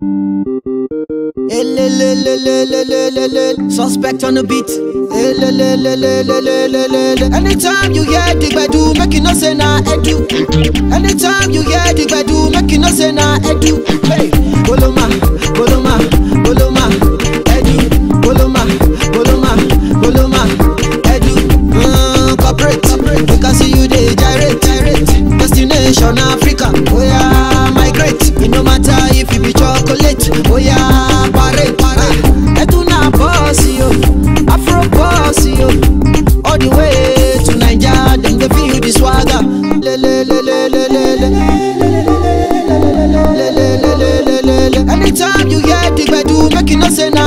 Elelelelelelelele. Suspect on the beat. Elelelelelelelele. Anytime you hear the gbedu, make you know say na edu. Anytime you hear the gbedu, make you know say na edu. Hey, boloma, boloma, boloma, edu, boloma, boloma, boloma, edu. Mm, corporate, we can see you dey gyrate, gyrate. Destination Africa, oh yeah, migrate. It no matter if you be chocolate, oh yeah, parade, parade. Edu na boss yo, Afro boss yo. All the way to Naija, dem dey feel the swagger. Le le le le le le le. Anytime you hear the gbedu, make you know say na